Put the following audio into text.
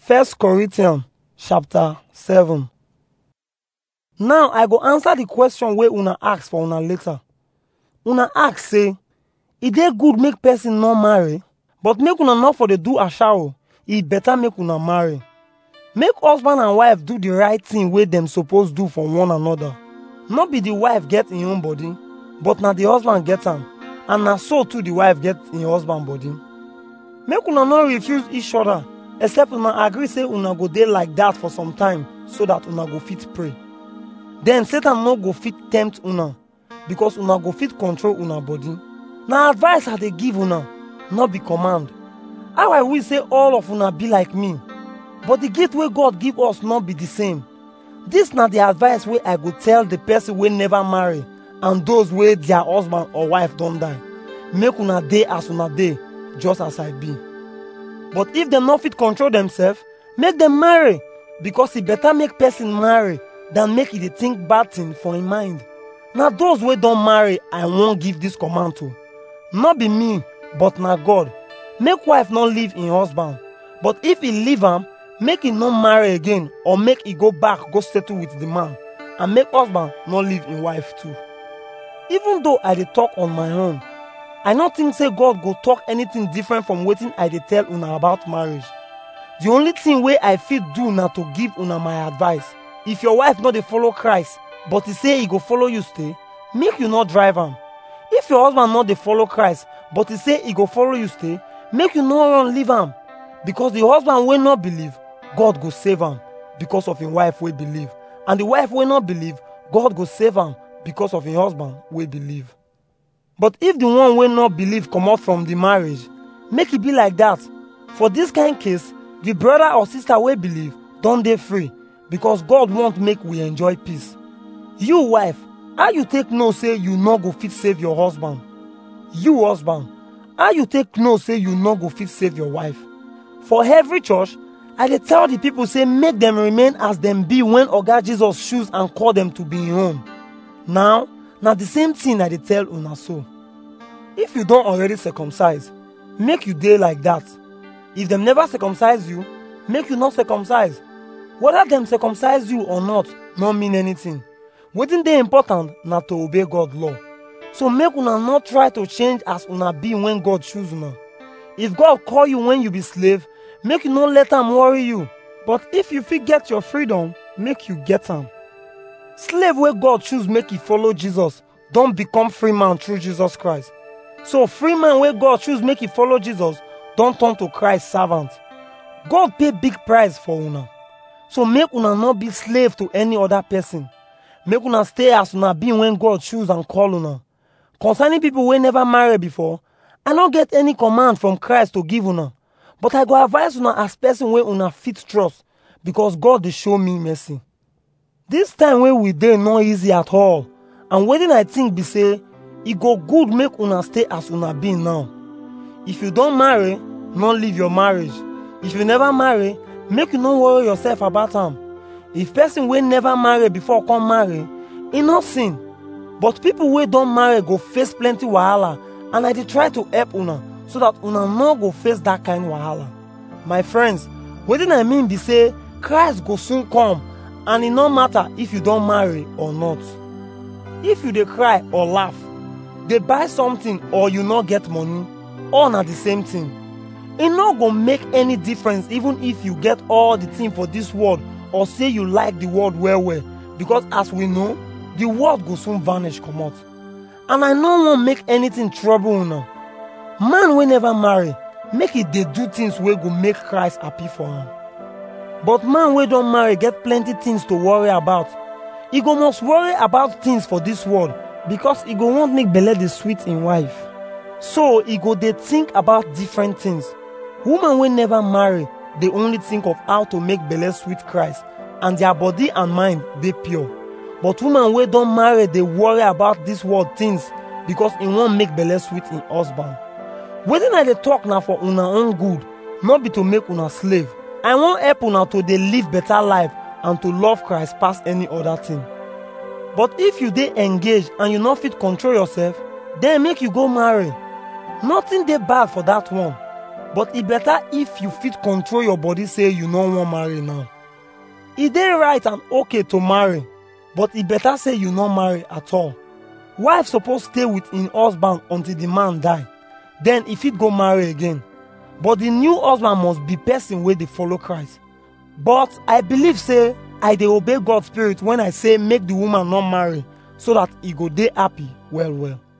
First Corinthians chapter 7. Now I go answer the question wey una ask for una later. Una ask say, e dey good make person no marry, but make una not for dey do ashawo, e better make una marry. Make husband and wife do the right thing wey dem suppose do for one another. No be the wife get im own body, but na the husband get am, and na so too the wife get im husband body. Make una no refuse each other, except una agree say una go dey like that for some time so that una go fit pray. Then Satan no go fit tempt una because una go fit control una body. Na advice I dey give una, no be command. How I wish say all of una be like me, but the gift wey God give us no be the same. This na the advice wey I go tell the person wey never marry and those wey their husband or wife don die. Make una dey as una dey, just as I be. But if dem no fit control themselves, make dem marry because e better make person marry than make e dey think bad thing for im mind. Na those wey don marry I wan give this command to. No be me, but na God. Make wife no leave im husband, but if e leave am, make e no marry again or make e go back go settle with the man and make husband no leave im wife too. Even though I dey talk on my own, I no think say God go talk anything different from wetin I dey tell una about marriage. The only thing wey I fit do na to give una my advice. If your wife no dey follow Christ, but e say e go follow you stay, make you no drive am. If your husband no dey follow Christ, but e say e go follow you stay, make you no run leave am. Because the husband wey no believe, God go save am because of im wife wey believe. And the wife wey no believe, God go save am because of im husband wey believe. But if the one wey no believe comot from the marriage, make e be like that. For this kind case, the brother or sister wey believe don dey free because God want make we enjoy peace. You wife, how you take know say you no go fit save your husband? You husband, how you take know say you no go fit save your wife? For every church, I dey tell the people say make dem remain as dem be when Oga Jesus choose and call dem to be im own. Now, na the same thing I dey tell una so. If you don already circumcise, make you dey like that. If dem never circumcise you, make you not circumcise. Whether dem circumcise you or not no mean anything. Wetin dey important na to obey God law. So make una no try to change as una be when God choose una. If God call you when you be slave, make you no let am worry you. But if you fit get your freedom, make you get am. Slave wey God choose make e follow Jesus don become free man through Jesus Christ. So free man wey God choose make e follow Jesus don turn to Christ servant. God pay big price for una. So make una no be slave to any other person. Make una stay as una be when God choose and call una. Concerning people wey never marry before, I no get any command from Christ to give una. But I go advise una as person wey una fit trust because God dey show me mercy. This time wey we dey no easy at all and wetin I think be say e go good make una stay as una be now. If you don marry, no leave your marriage. If you never marry, make you no worry yourself about am. If person wey never marry before come marry, e no sin. But people wey don marry go face plenty wahala and I dey try to help una so that una no go face that kind wahala. My friends, wetin I mean be say Christ go soon come and e no matter if you don marry or not. If you dey cry or laugh, dey buy something or you no get money, all na the same thing. E no go make any difference even if you get all the thing for this world or say you like the world well well because as we know, the world go soon vanish comot. And I no wan make anything trouble una. Man wey never marry, make e dey do things wey go make Christ happy for am. But man wey don marry get plenty things to worry about. E go must worry about things for this world because e go want make belle dey sweet im wife. So e go dey think about different things. Woman wey never marry dey only think of how to make belle sweet Christ and their body and mind dey pure. But woman wey don marry dey worry about this world things because e wan make belle sweet im husband. Wetin I dey talk na for una own good, no be to make una slave. I wan help una to dey live better life and to love Christ pass any other thing. But if you dey engaged and you no fit control yourself, then make you go marry. Nothing dey bad for that one. but e better if you fit control your body say you no wan marry now e dey right and okay to marry but e better say you no marry at all wife suppose stay with im husband until the man die then e fit go marry again but the new husband must be person wey dey follow christ but i believe say i dey obey god spirit when i say make the woman no marry so that e go dey happy well well